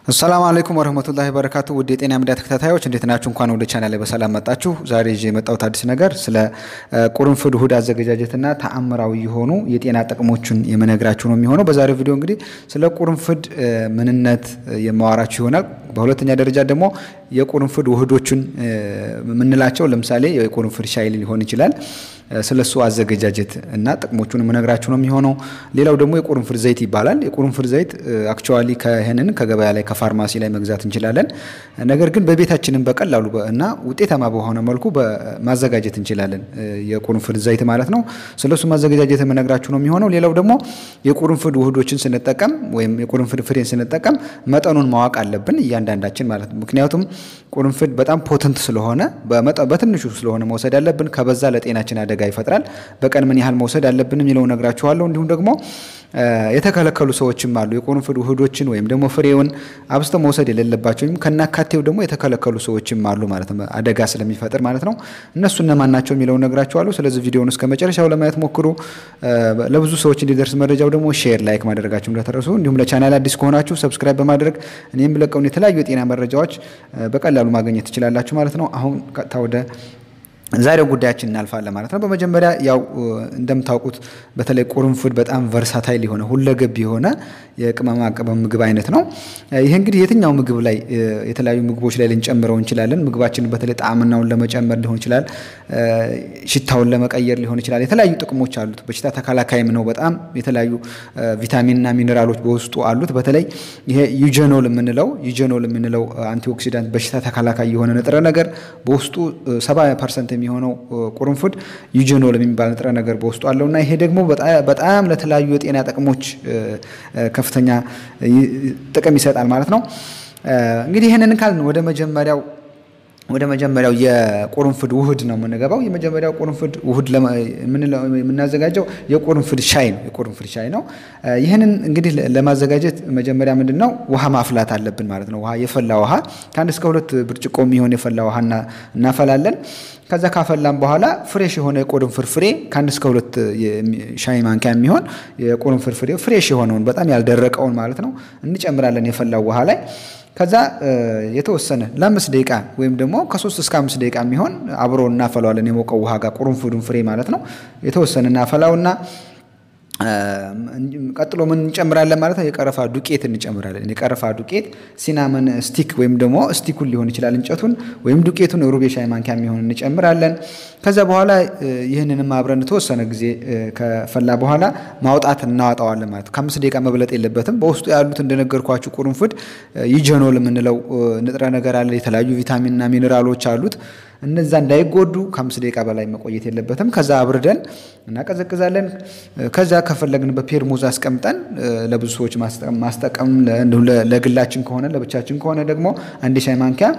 አሰላሙ አለይኩም ወረህመቱላሂ በረካቱ ውድ የጤና ሚዲያ ተከታታዮች እንዴት ናችሁ? እንኳን ወደ ቻናል ላይ በሰላም መጣችሁ። ዛሬ ይዤ የመጣሁት አዲስ ነገር ስለ ቁርንፍድ ውህድ አዘገጃጀትና ተአምራዊ የሆኑ የጤና ጥቅሞችን የምነግራችሁ ነው የሚሆነው። በዛሬው ቪዲዮ እንግዲህ ስለ ቁርንፍድ ምንነት የማወራችሁ ይሆናል። በሁለተኛ ደረጃ ደግሞ የቁርንፍድ ውህዶችን የምንላቸው ለምሳሌ የቁርንፍድ ሻይ ሊሆን ይችላል ስለ እሱ አዘገጃጀት እና ጥቅሞቹን የምነግራችሁ ነው የሚሆነው። ሌላው ደግሞ የቁርንፍድ ዘይት ይባላል። የቁርንፍድ ዘይት አክቹዋሊ ከይህንን ከገበያ ላይ ከፋርማሲ ላይ መግዛት እንችላለን። ነገር ግን በቤታችንም በቀላሉ እና ውጤታማ በሆነ መልኩ ማዘጋጀት እንችላለን። የቁርንፍድ ዘይት ማለት ነው። ስለ እሱ ማዘገጃጀት የምነግራችሁ ነው የሚሆነው። ሌላው ደግሞ የቁርንፍድ ውህዶችን ስንጠቀም ወይም የቁርንፍድ ፍሬን ስንጠቀም መጠኑን ማወቅ አለብን እያንዳንዳችን ማለት ነው። ምክንያቱም ቁርንፍድ በጣም ፖተንት ስለሆነ በትንሹ ስለሆነ መውሰድ ያለብን፣ ከበዛ ለጤናችን አደጋ ይፈጥራል። በቀን ምን ያህል መውሰድ አለብን የሚለው ነግራችኋለሁ። እንዲሁም ደግሞ የተከለከሉ ሰዎችም አሉ። የቁርንፍድ ውህዶችን ወይም ደግሞ ፍሬውን አብዝተው መውሰድ የሌለባቸው ወይም ከናካቴው ደግሞ የተከለከሉ ሰዎችም አሉ ማለት ነው፣ አደጋ ስለሚፈጥር ማለት ነው። እነሱ እነማን ናቸው የሚለውን ነግራችኋለሁ። ስለዚህ ቪዲዮውን እስከ መጨረሻው ለማየት ሞክሩ። ለብዙ ሰዎች እንዲደርስ መረጃው ደግሞ ሼር፣ ላይክ ማድረጋችሁ እንዳትረሱ። እንዲሁም ለቻናል አዲስ ከሆናችሁ ሰብስክራይብ በማድረግ እኔ የምለቀውን የተለያዩ የጤና መረጃዎች በቀላሉ ማግኘት ትችላላችሁ ማለት ነው። አሁን ቀጥታ ወደ ዛሬው ጉዳያችን እናልፋለን ማለት ነው። በመጀመሪያ ያው እንደምታውቁት በተለይ ቁርንፍድ በጣም ቨርሳታይል የሆነ ሁለገብ የሆነ የቅመማ ቅመም ምግብ አይነት ነው። ይህ እንግዲህ የትኛው ምግብ ላይ የተለያዩ ምግቦች ላይ ልንጨምረው እንችላለን። ምግባችንን በተለይ ጣዕምናውን ለመጨመር ሊሆን ይችላል፣ ሽታውን ለመቀየር ሊሆን ይችላል። የተለያዩ ጥቅሞች አሉት። በሽታ ተከላካይም ነው። በጣም የተለያዩ ቪታሚንና ሚኔራሎች በውስጡ አሉት። በተለይ ይሄ ዩጀኖል የምንለው ዩጀኖል የምንለው አንቲኦክሲዳንት በሽታ ተከላካይ የሆነ ንጥረ ነገር በውስጡ ሰባ ፐርሰንት የሚሆነው ቁርንፍድ ዩጀኖል የሚባል ንጥረ ነገር በውስጡ አለው እና ይሄ ደግሞ በጣም ለተለያዩ የጤና ጥቅሞች ከፍተኛ ጥቅም ይሰጣል ማለት ነው። እንግዲህ ይህንን ካልን ወደ መጀመሪያው ወደ መጀመሪያው የቁርንፍድ ውህድ ነው የምንገባው። የመጀመሪያው ቁርንፍድ ውህድ የምናዘጋጀው የቁርንፍድ ሻይ ነው። የቁርንፍድ ሻይ ነው። ይህንን እንግዲህ ለማዘጋጀት መጀመሪያ ምንድን ነው ውሃ ማፍላት አለብን ማለት ነው። ውሃ የፈላ ውሃ ከአንድ እስከ ሁለት ብርጭቆ የሚሆን የፈላ ውሃ እናፈላለን። ከዛ ካፈላን በኋላ ፍሬሽ የሆነ የቁርንፍድ ፍሬ ከአንድ እስከ ሁለት ሻይ ማንኪያ የሚሆን የቁርንፍድ ፍሬ ፍሬሽ የሆነውን በጣም ያልደረቀውን ማለት ነው እንጨምራለን የፈላው ውሃ ላይ ከዛ የተወሰነ ለአምስት ደቂቃ ወይም ደግሞ ከሶስት እስከ አምስት ደቂቃ የሚሆን አብሮ እናፈላዋለን የሞቀው ውሃ ጋር ቁርንፍዱን ፍሬ ማለት ነው። የተወሰነ እናፈላውና ቀጥሎ ምን እንጨምራለን ማለት ነው? የቀረፋ ዱቄት እንጨምራለን። የቀረፋ ዱቄት ሲናመን ስቲክ ወይም ደግሞ ስቲኩን ሊሆን ይችላል እንጨቱን ወይም ዱቄቱን ሩብ የሻይ ማንኪያ የሚሆን እንጨምራለን። ከዛ በኋላ ይህንንም አብረን የተወሰነ ጊዜ ከፈላ በኋላ ማውጣት እናወጣዋለን ማለት ነው። ከአምስት ደቂቃ መብለጥ የለበትም። በውስጡ ያሉት እንደነገርኳችሁ ቁርንፍድ ዩጀኖል የምንለው ንጥረ ነገር አለ። የተለያዩ ቪታሚንና ሚኔራሎች አሉት። እነዛ እንዳይጎዱ ከአምስት ደቂቃ በላይ መቆየት የለበትም። ከዛ አብርደን እናቀዘቅዛለን። ከዛ ከፈለግን በፔርሙዝ አስቀምጠን ለብዙ ሰዎች ማስጠቀም ለግላችን ከሆነ ለብቻችን ከሆነ ደግሞ አንድ ሻይ ማንኪያ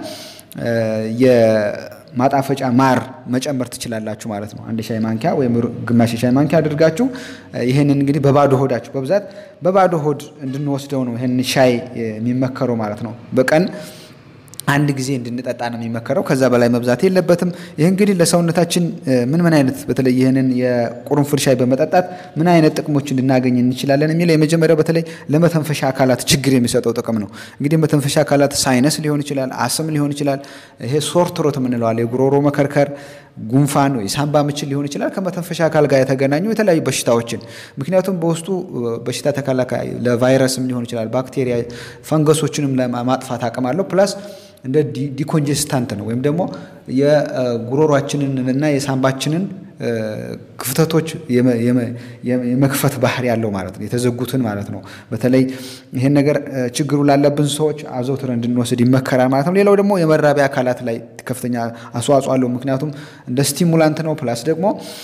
የማጣፈጫ ማር መጨመር ትችላላችሁ ማለት ነው። አንድ ሻይ ማንኪያ ወይም ግማሽ ሻይ ማንኪያ አድርጋችሁ ይህንን እንግዲህ በባዶ ሆዳችሁ በብዛት በባዶ ሆድ እንድንወስደው ነው ይህን ሻይ የሚመከረው ማለት ነው በቀን አንድ ጊዜ እንድንጠጣ ነው የሚመከረው። ከዛ በላይ መብዛት የለበትም። ይህ እንግዲህ ለሰውነታችን ምን ምን አይነት በተለይ ይህንን የቁርንፍድ ሻይ በመጠጣት ምን አይነት ጥቅሞች እንድናገኝ እንችላለን የሚለው የመጀመሪያው በተለይ ለመተንፈሻ አካላት ችግር የሚሰጠው ጥቅም ነው። እንግዲህ መተንፈሻ አካላት ሳይነስ ሊሆን ይችላል፣ አስም ሊሆን ይችላል። ይሄ ሶር ትሮት የምንለዋል የጉሮሮ መከርከር፣ ጉንፋን ወይ ሳምባ ምችል ሊሆን ይችላል። ከመተንፈሻ አካል ጋር የተገናኙ የተለያዩ በሽታዎችን ምክንያቱም በውስጡ በሽታ ተከላካይ ለቫይረስም ሊሆን ይችላል፣ ባክቴሪያ፣ ፈንገሶችንም ለማጥፋት አቅም አለው ፕላስ እንደ ዲኮንጀስታንት ነው ወይም ደግሞ የጉሮሯችንን እና የሳምባችንን ክፍተቶች የመክፈት ባህሪ ያለው ማለት ነው። የተዘጉትን ማለት ነው። በተለይ ይህን ነገር ችግሩ ላለብን ሰዎች አዘውትረን እንድንወስድ ይመከራል ማለት ነው። ሌላው ደግሞ የመራቢያ አካላት ላይ ከፍተኛ አስተዋጽኦ አለው። ምክንያቱም እንደ ስቲሙላንት ነው ፕላስ ደግሞ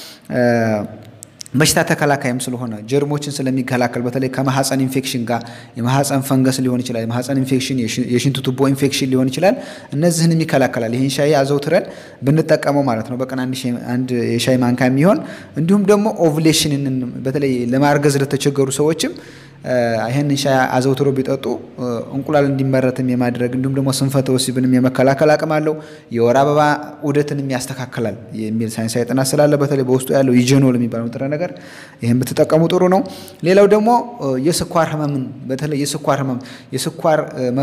በሽታ ተከላካይም ስለሆነ ጀርሞችን ስለሚከላከል በተለይ ከማህፀን ኢንፌክሽን ጋር የማህፀን ፈንገስ ሊሆን ይችላል፣ የማህፀን ኢንፌክሽን፣ የሽንት ቱቦ ኢንፌክሽን ሊሆን ይችላል። እነዚህንም ይከላከላል። ይህን ሻይ አዘውትረን ብንጠቀመው ማለት ነው በቀን አንድ የሻይ ማንካ የሚሆን እንዲሁም ደግሞ ኦቭሌሽንን በተለይ ለማርገዝ ለተቸገሩ ሰዎችም ይህንን ሻይ አዘውትሮ ቢጠጡ እንቁላል እንዲመረትም የማድረግ እንዲሁም ደግሞ ስንፈተ ወሲብንም የመከላከል አቅም አለው። የወር አበባ ዑደትንም ያስተካክላል የሚል ሳይንሳዊ ጥናት ስላለ በተለይ በውስጡ ያለው ኢጀኖል የሚባለው ንጥረ ነገር ይህን ብትጠቀሙ ጥሩ ነው። ሌላው ደግሞ የስኳር ህመምን በተለይ የስኳር ህመም የስኳር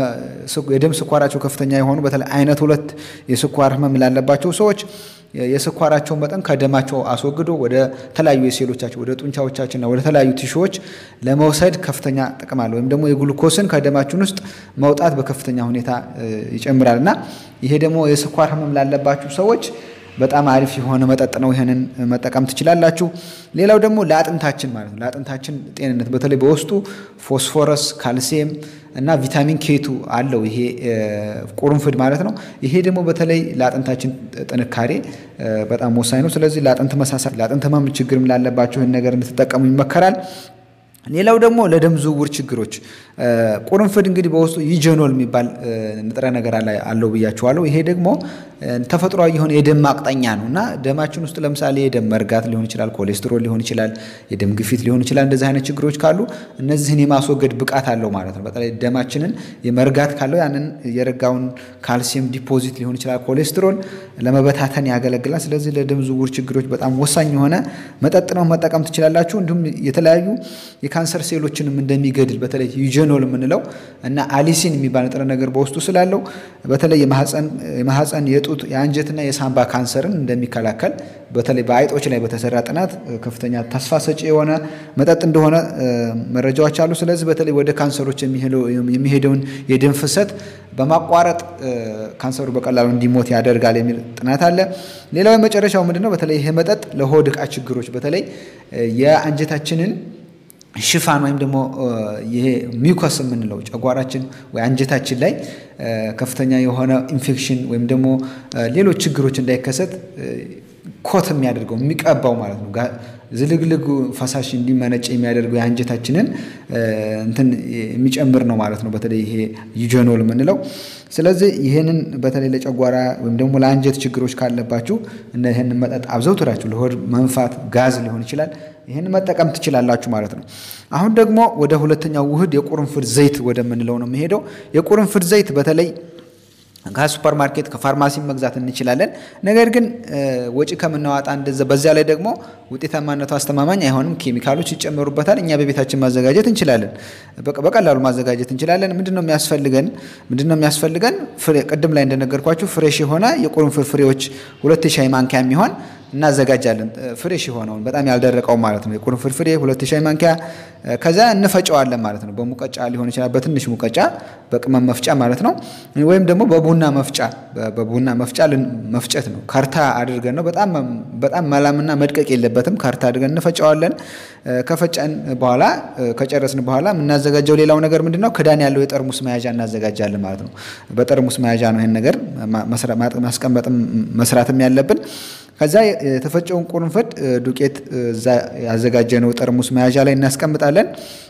የደም ስኳራቸው ከፍተኛ የሆኑ በተለይ አይነት ሁለት የስኳር ህመም ላለባቸው ሰዎች የስኳራቸውን መጠን ከደማቸው አስወግዶ ወደ ተለያዩ የሴሎቻቸው ወደ ጡንቻዎቻችንና ወደ ተለያዩ ቲሹዎች ለመውሰድ ከፍተኛ ጥቅም አለ። ወይም ደግሞ የግሉኮስን ከደማችን ውስጥ መውጣት በከፍተኛ ሁኔታ ይጨምራል እና ይሄ ደግሞ የስኳር ህመም ላለባችሁ ሰዎች በጣም አሪፍ የሆነ መጠጥ ነው። ይህንን መጠቀም ትችላላችሁ። ሌላው ደግሞ ለአጥንታችን ማለት ነው ለአጥንታችን ጤንነት በተለይ በውስጡ ፎስፎረስ፣ ካልሲየም እና ቪታሚን ኬቱ አለው ይሄ ቁርንፍድ ማለት ነው። ይሄ ደግሞ በተለይ ለአጥንታችን ጥንካሬ በጣም ወሳኝ ነው። ስለዚህ ለአጥንት መሳሳት፣ ለአጥንት ህመም ችግርም ላለባቸው ይህን ነገር እንድትጠቀሙ ይመከራል። ሌላው ደግሞ ለደም ዝውውር ችግሮች ቁርንፍድ እንግዲህ በውስጡ ኢጀኖል የሚባል ንጥረ ነገር አለው ብያችኋለሁ። ይሄ ደግሞ ተፈጥሯዊ የሆነ የደም ማቅጠኛ ነው እና ደማችን ውስጥ ለምሳሌ የደም መርጋት ሊሆን ይችላል፣ ኮሌስትሮል ሊሆን ይችላል፣ የደም ግፊት ሊሆን ይችላል። እንደዚህ አይነት ችግሮች ካሉ እነዚህን የማስወገድ ብቃት አለው ማለት ነው። በተለይ ደማችንን የመርጋት ካለው ያንን የረጋውን ካልሲየም ዲፖዚት ሊሆን ይችላል፣ ኮሌስትሮል ለመበታተን ያገለግላል። ስለዚህ ለደም ዝውውር ችግሮች በጣም ወሳኝ የሆነ መጠጥ ነው፣ መጠቀም ትችላላችሁ። እንዲሁም የተለያዩ የካንሰር ሴሎችንም እንደሚገድል በተለይ ዩጀኖል የምንለው እና አሊሲን የሚባል ንጥረ ነገር በውስጡ ስላለው በተለይ የማህፀን የጡት የአንጀትና የሳምባ ካንሰርን እንደሚከላከል በተለይ በአይጦች ላይ በተሰራ ጥናት ከፍተኛ ተስፋ ሰጪ የሆነ መጠጥ እንደሆነ መረጃዎች አሉ። ስለዚህ በተለይ ወደ ካንሰሮች የሚሄደውን የደም ፍሰት በማቋረጥ ካንሰሩ በቀላሉ እንዲሞት ያደርጋል የሚል ጥናት አለ። ሌላው የመጨረሻው ምንድነው? በተለይ ይሄ መጠጥ ለሆድ ዕቃ ችግሮች በተለይ የአንጀታችንን ሽፋን ወይም ደግሞ ይሄ ሚውከስ የምንለው ጨጓራችን ወይ አንጀታችን ላይ ከፍተኛ የሆነ ኢንፌክሽን ወይም ደግሞ ሌሎች ችግሮች እንዳይከሰት ኮት የሚያደርገው የሚቀባው ማለት ነው። ዝልግልግ ፈሳሽ እንዲመነጭ የሚያደርገው የአንጀታችንን እንትን የሚጨምር ነው ማለት ነው። በተለይ ይሄ ዩጀኖል የምንለው ስለዚህ ይህንን በተለይ ለጨጓራ ወይም ደግሞ ለአንጀት ችግሮች ካለባችሁ እና ይህንን መጠጥ አብዘውትራችሁ ለሆድ መንፋት፣ ጋዝ ሊሆን ይችላል ይህን መጠቀም ትችላላችሁ ማለት ነው። አሁን ደግሞ ወደ ሁለተኛው ውህድ የቁርንፍድ ዘይት ወደምንለው ነው የሚሄደው። የቁርንፍድ ዘይት በተለይ ከሱፐር ማርኬት ከፋርማሲ መግዛት እንችላለን። ነገር ግን ወጪ ከምናዋጣ እንደዛ በዚያ ላይ ደግሞ ውጤታማነቱ አስተማማኝ አይሆንም። ኬሚካሎች ይጨመሩበታል። እኛ በቤታችን ማዘጋጀት እንችላለን፣ በቀላሉ ማዘጋጀት እንችላለን። ምንድን ነው የሚያስፈልገን? ምንድን ነው የሚያስፈልገን? ቅድም ላይ እንደነገርኳችሁ ፍሬሽ የሆነ የቁርንፍድ ፍሬዎች ሁለት ሻይ ማንኪያ የሚሆን እናዘጋጃለን። ፍሬሽ የሆነውን በጣም ያልደረቀው ማለት ነው። የቁርንፍድ ፍሬ ሁለት ሻይ ማንኪያ ከዛ እንፈጨዋለን ማለት ነው። በሙቀጫ ሊሆን ይችላል፣ በትንሽ ሙቀጫ፣ በቅመም መፍጫ ማለት ነው። ወይም ደግሞ በቡና መፍጫ በቡና መፍጫ መፍጨት ነው። ከርታ አድርገን ነው። በጣም በጣም መላምና መድቀቅ የለበትም። ከርታ አድርገን እንፈጨዋለን። ከፈጨን በኋላ ከጨረስን በኋላ የምናዘጋጀው ሌላው ነገር ምንድን ነው? ክዳን ያለው የጠርሙስ መያዣ እናዘጋጃለን ማለት ነው። በጠርሙስ መያዣ ነው ይህን ነገር ማስቀመጥም መስራትም ያለብን። ከዛ የተፈጨውን ቁርንፍድ ዱቄት እዛ ያዘጋጀነው ጠርሙስ መያዣ ላይ እናስቀምጣለን።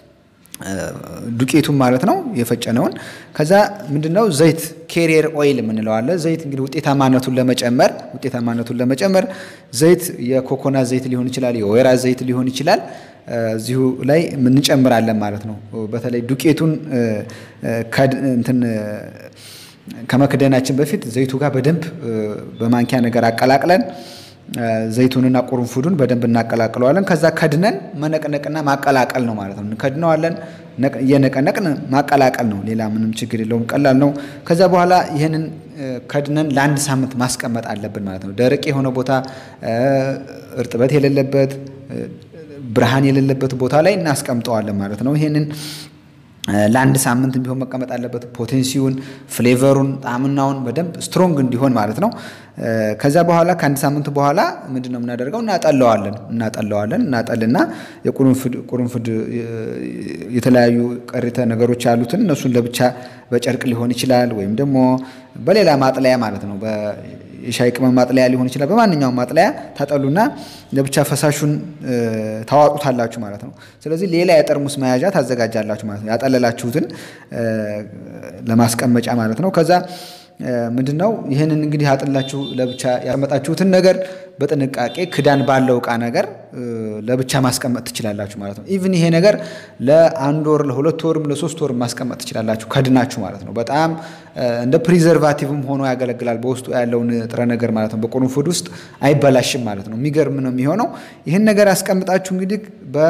ዱቄቱን ማለት ነው የፈጨነውን። ከዛ ምንድነው ዘይት ኬሪየር ኦይል የምንለው አለ። ዘይት እንግዲህ ውጤታማነቱን ለመጨመር ውጤታማነቱን ለመጨመር ዘይት የኮኮናት ዘይት ሊሆን ይችላል፣ የወይራ ዘይት ሊሆን ይችላል። እዚሁ ላይ እንጨምራለን ማለት ነው። በተለይ ዱቄቱን እንትን ከመክደናችን በፊት ዘይቱ ጋር በደንብ በማንኪያ ነገር አቀላቅለን ዘይቱንና ቁርንፉዱን በደንብ እናቀላቅለዋለን። ከዛ ከድነን መነቅነቅና ማቀላቀል ነው ማለት ነው። እንከድነዋለን፣ እየነቀነቅን ማቀላቀል ነው። ሌላ ምንም ችግር የለውም፣ ቀላል ነው። ከዛ በኋላ ይህንን ከድነን ለአንድ ሳምንት ማስቀመጥ አለብን ማለት ነው። ደረቅ የሆነ ቦታ፣ እርጥበት የሌለበት ብርሃን የሌለበት ቦታ ላይ እናስቀምጠዋለን ማለት ነው። ይህንን ለአንድ ሳምንት ቢሆን መቀመጥ አለበት። ፖቴንሲውን፣ ፍሌቨሩን፣ ጣዕምናውን በደንብ ስትሮንግ እንዲሆን ማለት ነው። ከዛ በኋላ ከአንድ ሳምንት በኋላ ምንድን ነው የምናደርገው? እናጠለዋለን እናጠለዋለን እናጠልና የቁርንፍድ የተለያዩ ቀሪተ ነገሮች ያሉትን እነሱን ለብቻ በጨርቅ ሊሆን ይችላል ወይም ደግሞ በሌላ ማጥለያ ማለት ነው የሻይ ቅመም ማጥለያ ሊሆን ይችላል። በማንኛውም ማጥለያ ታጠሉና ለብቻ ፈሳሹን ታዋጡታላችሁ ማለት ነው። ስለዚህ ሌላ የጠርሙስ መያዣ ታዘጋጃላችሁ ማለት ነው። ያጠለላችሁትን ለማስቀመጫ ማለት ነው። ከዛ ምንድን ነው ይህንን እንግዲህ አጥላችሁ ለብቻ ያስቀመጣችሁትን ነገር በጥንቃቄ ክዳን ባለው እቃ ነገር ለብቻ ማስቀመጥ ትችላላችሁ ማለት ነው። ኢቭን ይሄ ነገር ለአንድ ወር ለሁለት ወርም ለሶስት ወርም ማስቀመጥ ትችላላችሁ ከድናችሁ ማለት ነው። በጣም እንደ ፕሪዘርቫቲቭም ሆኖ ያገለግላል በውስጡ ያለውን ንጥረ ነገር ማለት ነው። በቁርንፉድ ውስጥ አይበላሽም ማለት ነው። የሚገርም ነው የሚሆነው። ይህን ነገር አስቀምጣችሁ እንግዲህ በ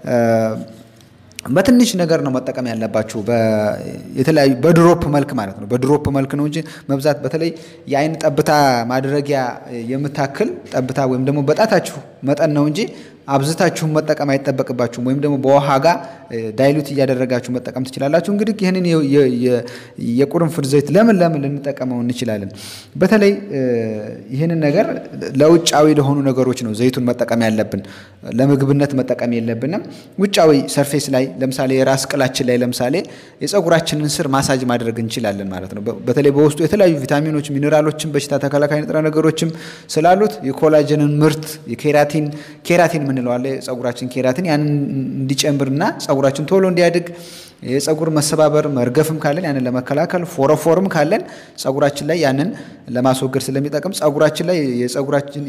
በትንሽ ነገር ነው መጠቀም ያለባችሁ። የተለያዩ በድሮፕ መልክ ማለት ነው። በድሮፕ መልክ ነው እንጂ መብዛት በተለይ የአይን ጠብታ ማድረጊያ የምታክል ጠብታ ወይም ደግሞ በጣታችሁ መጠን ነው እንጂ አብዝታችሁን መጠቀም አይጠበቅባችሁም። ወይም ደግሞ በውሃ ጋር ዳይሉት እያደረጋችሁ መጠቀም ትችላላችሁ። እንግዲህ ይህንን የቁርንፉድ ዘይት ለምን ለምን ልንጠቀመው እንችላለን? በተለይ ይህንን ነገር ለውጫዊ ለሆኑ ነገሮች ነው ዘይቱን መጠቀም ያለብን። ለምግብነት መጠቀም የለብንም። ውጫዊ ሰርፌስ ላይ ለምሳሌ የራስ ቅላችን ላይ ለምሳሌ የፀጉራችንን ስር ማሳጅ ማድረግ እንችላለን ማለት ነው። በተለይ በውስጡ የተለያዩ ቪታሚኖች፣ ሚኔራሎችም በሽታ ተከላካይ ንጥረ ነገሮችም ስላሉት የኮላጅንን ምርት የኬራቲን ኬራቲን የምንለው አለ የፀጉራችን ኬራቲን ያንን እንዲጨምርና ፀጉራችን ቶሎ እንዲያድግ የፀጉር መሰባበር መርገፍም ካለን ያንን ለመከላከል ፎረፎርም ካለን ፀጉራችን ላይ ያንን ለማስወገድ ስለሚጠቅም ፀጉራችን ላይ የፀጉራችን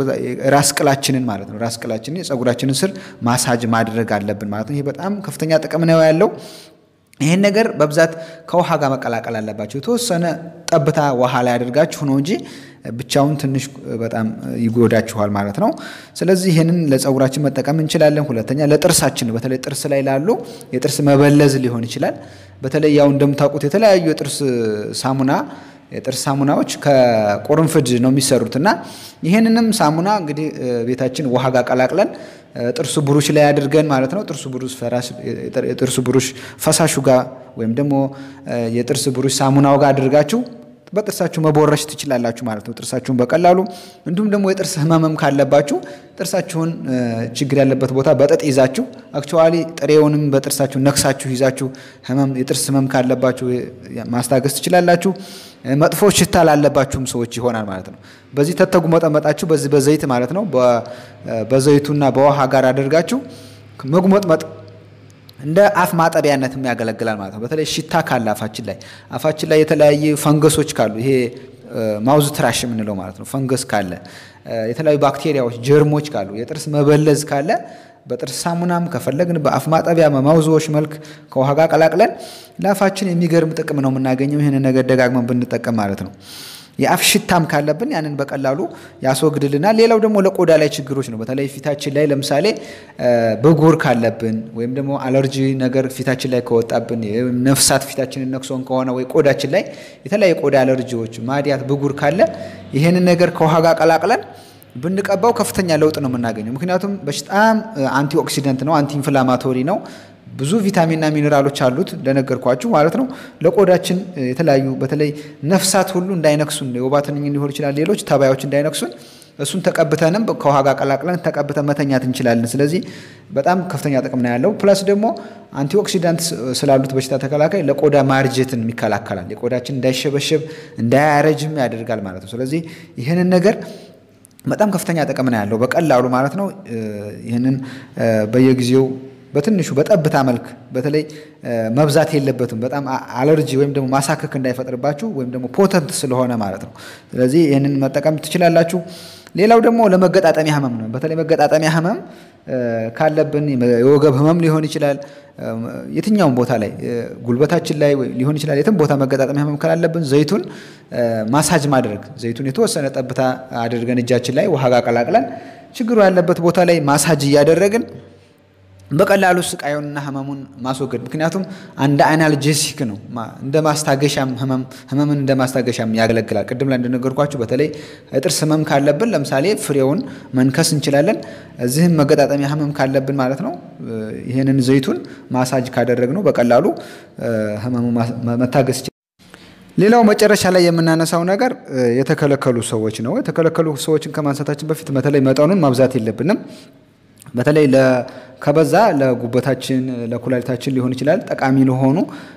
ራስ ቅላችንን ማለት ነው ራስ ቅላችንን የፀጉራችንን ስር ማሳጅ ማድረግ አለብን ማለት ነው። ይሄ በጣም ከፍተኛ ጥቅም ነው ያለው። ይህን ነገር በብዛት ከውሃ ጋር መቀላቀል አለባቸው። የተወሰነ ጠብታ ውሃ ላይ አድርጋችሁ ነው እንጂ ብቻውን ትንሽ በጣም ይጎዳችኋል ማለት ነው። ስለዚህ ይህንን ለፀጉራችን መጠቀም እንችላለን። ሁለተኛ ለጥርሳችን በተለይ ጥርስ ላይ ላሉ የጥርስ መበለዝ ሊሆን ይችላል። በተለይ ያው እንደምታውቁት የተለያዩ የጥርስ ሳሙና የጥርስ ሳሙናዎች ከቁርንፍድ ነው የሚሰሩት እና ይህንንም ሳሙና እንግዲህ ቤታችን ውሃ ጋር ቀላቅለን ጥርሱ ብሩሽ ላይ አድርገን ማለት ነው። ጥርሱ ብሩሽ የጥርሱ ብሩሽ ፈሳሹ ጋር ወይም ደግሞ የጥርስ ብሩሽ ሳሙናው ጋር አድርጋችሁ በጥርሳችሁ መቦረሽ ትችላላችሁ ማለት ነው። ጥርሳችሁን በቀላሉ እንዲሁም ደግሞ የጥርስ ህመምም ካለባችሁ ጥርሳችሁን ችግር ያለበት ቦታ በጥጥ ይዛችሁ አክቹዋሊ ጥሬውንም በጥርሳችሁ ነክሳችሁ ይዛችሁ ህመም የጥርስ ህመም ካለባችሁ ማስታገስ ትችላላችሁ። መጥፎ ሽታ ላለባችሁም ሰዎች ይሆናል ማለት ነው። በዚህ ተተጉ መጠመጣችሁ በዚህ በዘይት ማለት ነው በዘይቱና በውሃ ጋር አድርጋችሁ መጉመጥመጥ እንደ አፍ ማጠቢያነትም ያገለግላል ማለት ነው። በተለይ ሽታ ካለ አፋችን ላይ አፋችን ላይ የተለያየ ፈንገሶች ካሉ ይሄ ማውዝ ትራሽ የምንለው ማለት ነው። ፈንገስ ካለ የተለያዩ ባክቴሪያዎች፣ ጀርሞች ካሉ የጥርስ መበለዝ ካለ በጥርስ ሳሙናም ከፈለግን በአፍ ማጠቢያ በማውዝዎች መልክ ከውሃ ጋር ቀላቅለን ለአፋችን የሚገርም ጥቅም ነው የምናገኘው። ይህንን ነገር ደጋግመን ብንጠቀም ማለት ነው። የአፍ ሽታም ካለብን ያንን በቀላሉ ያስወግድልናል። ሌላው ደግሞ ለቆዳ ላይ ችግሮች ነው። በተለይ ፊታችን ላይ ለምሳሌ ብጉር ካለብን ወይም ደግሞ አለርጂ ነገር ፊታችን ላይ ከወጣብን ነፍሳት ፊታችንን ነክሶን ከሆነ ወይ ቆዳችን ላይ የተለያዩ ቆዳ አለርጂዎች፣ ማዲያት፣ ብጉር ካለ ይህንን ነገር ከውሃ ጋር ቀላቅለን ብንቀባው ከፍተኛ ለውጥ ነው የምናገኘው። ምክንያቱም በጣም አንቲ ኦክሲደንት ነው፣ አንቲ ኢንፍላማቶሪ ነው። ብዙ ቪታሚንና ሚኔራሎች አሉት እንደነገርኳችሁ ማለት ነው። ለቆዳችን የተለያዩ በተለይ ነፍሳት ሁሉ እንዳይነክሱን የወባ ትንኝ ሊሆን ይችላል፣ ሌሎች ተባዮች እንዳይነክሱን እሱን ተቀብተንም ከውሃ ጋር ቀላቅለን ተቀብተን መተኛት እንችላለን። ስለዚህ በጣም ከፍተኛ ጥቅም ነው ያለው። ፕላስ ደግሞ አንቲኦክሲዳንት ስላሉት በሽታ ተከላካይ ለቆዳ ማርጀትን ይከላከላል። የቆዳችን እንዳይሸበሸብ እንዳያረጅም ያደርጋል ማለት ነው። ስለዚህ ይህንን ነገር በጣም ከፍተኛ ጥቅም ነው ያለው በቀላሉ ማለት ነው። ይህንን በየጊዜው በትንሹ በጠብታ መልክ በተለይ መብዛት የለበትም። በጣም አለርጂ ወይም ደግሞ ማሳከክ እንዳይፈጥርባችሁ ወይም ደግሞ ፖተንት ስለሆነ ማለት ነው። ስለዚህ ይህንን መጠቀም ትችላላችሁ። ሌላው ደግሞ ለመገጣጠሚያ ህመም ነው። በተለይ መገጣጠሚያ ህመም ካለብን የወገብ ህመም ሊሆን ይችላል። የትኛውም ቦታ ላይ ጉልበታችን ላይ ሊሆን ይችላል። የትም ቦታ መገጣጠሚያ ህመም ካላለብን ዘይቱን ማሳጅ ማድረግ ዘይቱን የተወሰነ ጠብታ አድርገን እጃችን ላይ ውሃ ጋር ቀላቅለን ችግሩ ያለበት ቦታ ላይ ማሳጅ እያደረግን በቀላሉ ስቃዩንና ህመሙን ማስወገድ። ምክንያቱም እንደ አናልጄሲክ ነው፣ እንደ ማስታገሻም ህመምን እንደ ማስታገሻም ያገለግላል። ቅድም ላይ እንደነገርኳችሁ በተለይ የጥርስ ህመም ካለብን ለምሳሌ ፍሬውን መንከስ እንችላለን። እዚህም መገጣጠሚያ ህመም ካለብን ማለት ነው ይህንን ዘይቱን ማሳጅ ካደረግነው በቀላሉ ህመሙ መታገስ ይችላል። ሌላው መጨረሻ ላይ የምናነሳው ነገር የተከለከሉ ሰዎች ነው። የተከለከሉ ሰዎችን ከማንሳታችን በፊት በተለይ መጠኑን ማብዛት የለብንም። በተለይ ከበዛ ለጉበታችን ለኩላሊታችን ሊሆን ይችላል ጠቃሚ ለሆኑ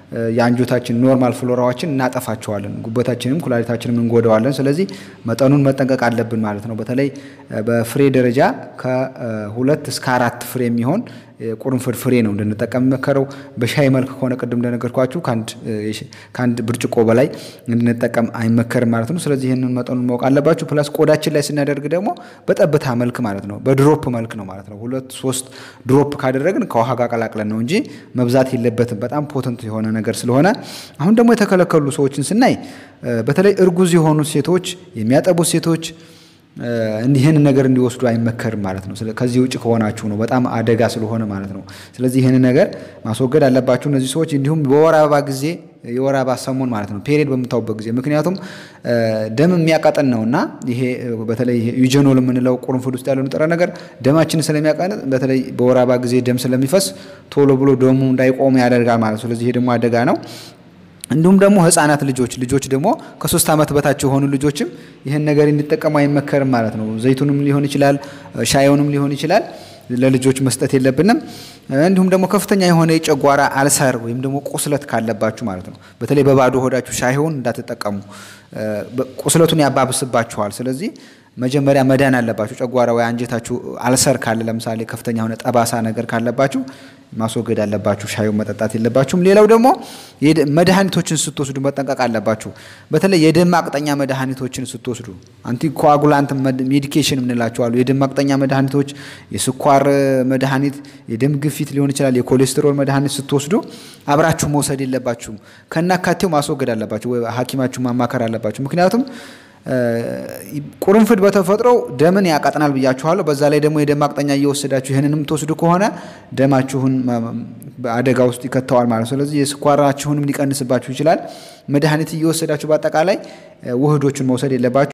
የአንጆታችን ኖርማል ፍሎራዎችን እናጠፋቸዋለን፣ ጉበታችንም ኩላሊታችንም እንጎዳዋለን። ስለዚህ መጠኑን መጠንቀቅ አለብን ማለት ነው። በተለይ በፍሬ ደረጃ ከሁለት እስከ አራት ፍሬ የሚሆን ቁርንፍድ ፍሬ ነው እንድንጠቀም የሚመከረው። በሻይ መልክ ከሆነ ቅድም እንደነገርኳችሁ ከአንድ ብርጭቆ በላይ እንድንጠቀም አይመከርም ማለት ነው። ስለዚህ ይህንን መጠኑን ማወቅ አለባችሁ። ፕላስ ቆዳችን ላይ ስናደርግ ደግሞ በጠብታ መልክ ማለት ነው፣ በድሮፕ መልክ ነው ማለት ነው። ሁለት ሶስት ድሮፕ ካደረግን ከውሃ ጋር ቀላቅለን ነው እንጂ መብዛት የለበትም። በጣም ፖተንት የሆነ ነገር ስለሆነ አሁን ደግሞ የተከለከሉ ሰዎችን ስናይ በተለይ እርጉዝ የሆኑ ሴቶች፣ የሚያጠቡት ሴቶች ይህንን ነገር እንዲወስዱ አይመከርም ማለት ነው። ከዚህ ውጭ ከሆናችሁ ነው በጣም አደጋ ስለሆነ ማለት ነው። ስለዚህ ይህንን ነገር ማስወገድ አለባችሁ እነዚህ ሰዎች። እንዲሁም በወር አበባ ጊዜ የወር አበባ ሰሞን ማለት ነው ፔሪየድ በምታዩበት ጊዜ ምክንያቱም ደም የሚያቃጥን ነው እና ይሄ በተለይ ዩጀኖል የምንለው ቁርንፍድ ውስጥ ያለው ንጥረ ነገር ደማችንን ስለሚያቃጥል በተለይ በወር አበባ ጊዜ ደም ስለሚፈስ ቶሎ ብሎ ደሙ እንዳይቆም ያደርጋል ማለት ነው። ስለዚህ ይሄ ደግሞ አደጋ ነው። እንዲሁም ደግሞ ህፃናት ልጆች ልጆች ደግሞ ከሶስት ዓመት በታች የሆኑ ልጆችም ይህን ነገር እንዲጠቀሙ አይመከርም ማለት ነው። ዘይቱንም ሊሆን ይችላል፣ ሻዩንም ሊሆን ይችላል ለልጆች መስጠት የለብንም። እንዲሁም ደግሞ ከፍተኛ የሆነ የጨጓራ አልሰር ወይም ደግሞ ቁስለት ካለባችሁ ማለት ነው። በተለይ በባዶ ሆዳችሁ ሻይውን እንዳትጠቀሙ፣ ቁስለቱን ያባብስባችኋል። ስለዚህ መጀመሪያ መዳን አለባችሁ። ጨጓራ ወይ አንጀታችሁ አልሰር ካለ ለምሳሌ ከፍተኛ የሆነ ጠባሳ ነገር ካለባችሁ ማስወገድ አለባችሁ። ሻዩን መጠጣት የለባችሁም። ሌላው ደግሞ መድኃኒቶችን ስትወስዱ መጠንቀቅ አለባችሁ። በተለይ የደም ማቅጠኛ መድኃኒቶችን ስትወስዱ አንቲኮአጉላንት ሜዲኬሽን የምንላቸው የደም ማቅጠኛ መድኃኒቶች፣ የስኳር መድኃኒት፣ የደም ግፊት ሊሆን ይችላል፣ የኮሌስትሮል መድኃኒት ስትወስዱ አብራችሁ መውሰድ የለባችሁም። ከናካቴው ማስወገድ አለባችሁ። ሐኪማችሁ ማማከር አለባችሁ። ምክንያቱም ቁርንፍድ በተፈጥሮው ደምን ያቀጥናል ብያችኋለሁ። በዛ ላይ ደግሞ የደም ማቅጠኛ እየወሰዳችሁ ይህንንም ትወስዱ ከሆነ ደማችሁን አደጋ ውስጥ ይከተዋል ማለት ነው። ስለዚህ የስኳራችሁንም ሊቀንስባችሁ ይችላል። መድኃኒት እየወሰዳችሁ በአጠቃላይ ውህዶችን መውሰድ የለባችሁ።